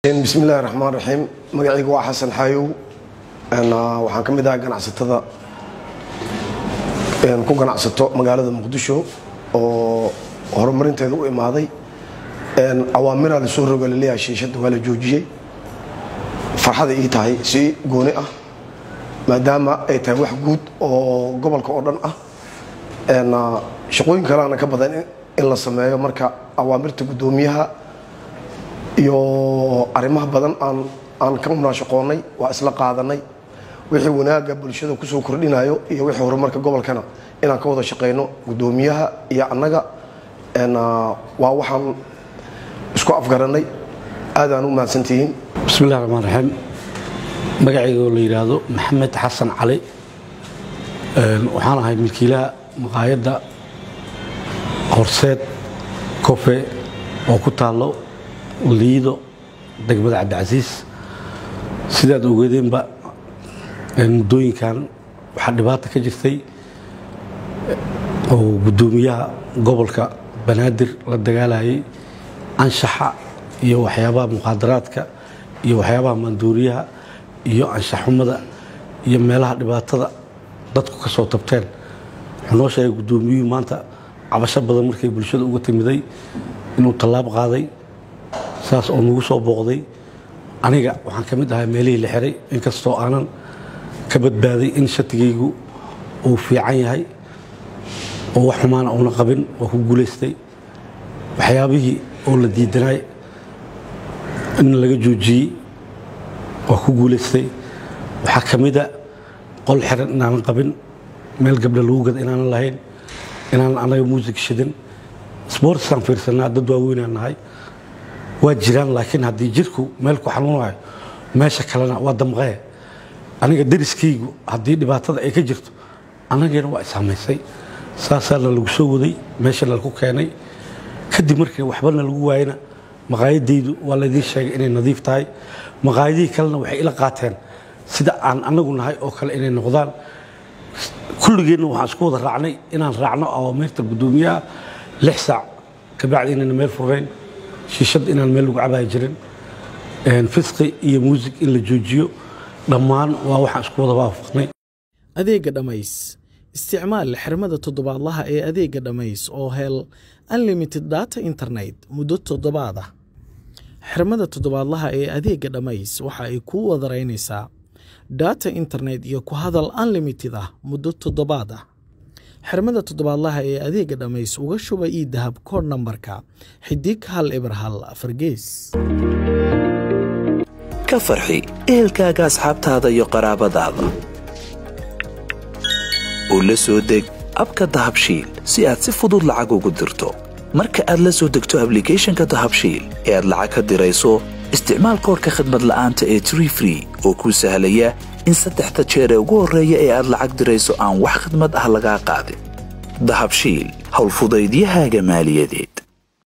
bismi illahi raxmaan raxiim magacayga waa xasan xaayow waxaan ka mid ahay ganacsatada ku ganacsato magaalada muqdisho oo horumarinteeda u imaaday awaamiraa lasoo roga laleeyahay shiishadda waa la joojiyey farxada ii tahay si gooni ah maadaama ay tahay wax guud oo gobolka oo dhan ah shaqooyin kaleana ka badan in la sameeyo marka awaamirta guddoomiyaha iyo arrimaha badan aan ka munaashaqoonnay waa isla qaadanay wixii wanaagga bulshada kusoo kordhinayo iyo wixii horumarka gobolkana inaan ka wada shaqayno guddoomiyaha iyo annaga waa waxaan isku afgarannay aadaan u mahadsantihiin bismillahi raxmaan raxiim magacayga oo la yidhaahdo maxamed xasan cali waxaan ahay milkiilaha maqaayadda horseed kofe oo ku taallo liido degmada cabdicasiis sidaad ogeedeenba muddooyinkan waxaa dhibaata ka jirtay oo guddoomiyaha gobolka banaadir la dagaalayay anshaxa iyo waxyaabaha muqaadaraadka iyo waxyaabaha maanduuriyaha iyo anshaxumada iyo meelaha dhibaatada dadku ka soo tabteen wuxuu noo sheegay guddoomiyuhu maanta cabasho badan markay bulshada uga timiday inuu tallaab qaaday saas oo nagu soo booqday aniga waxaan ka mid ahaa meelihii la xiray inkastoo aanan ka badbaaday in shatigaygu uu fiican yahay oo wax xumaana uuna qabin waa ku guulaystay waxyaabihii oo la diidanaay in laga joojiyey waa ku guulaystay waxaa ka mida qol xiran inaanan qabin meel gabdha lagu gada inaanan lahayn inaanan anaga muusig shidin sboortsaan fiirsanaa dad waaweynaan nahay waa jiraan laakiin haddii jirku meel ku xanuunayo meesha kalena waa damqee aniga dariskaygu haddii dhibaatada ay ka jirto annageena waa isamaysay saasaana lagu soo waday meeshana lagu keenay kadib markii waxbana lagu waayana maqaayadaydu waa laydiin sheegay inay nadiif tahay maqaayadihii kalena waxay ila qaateen sida aan annagu nahay oo kale inay noqdaan kulligeenna waxaan isku wada raacnay inaan raacno awaamirta guddoomiyaha lix saac kabacdi inayna meel furayn shiishad inaan meel lagu cabaaya jirin fisqi iyo muusig in la joojiyo dhammaan waa waxaan isku wada waafaqnay adeegga dhammays isticmaal xirmada toddobaadlaha ee adeegga dhammays oo hel unlimited data internet muddo toddobaad ah xirmada toddobaadlaha ee adeegga dhammays waxa ay kuu wadaraynaysaa data internet iyo ku hadal unlimited ah muddo toddobaad ah xirmada toddobaadlaha ee adeegga dhammays uga shuba ii dahab koodh nambarka xidig hal eber hal afargees ka farxi ehelkaaga asxaabtaada iyo qaraabadaada oo la soo deg abka dahabshiil si aad si fudud lacag ugu dirto marka aad la soo degto ablicathonka dahabshiil ee aad lacag ka dirayso isticmaal koorka khadmad la'aanta ee tree free oo kuu sahlaya in saddexda jeer ee ugu horreeya ee aad lacag dirayso aan wax khidmad ah lagaa qaadin dahabshiil howlfudaydiyahaaga maaliyadeed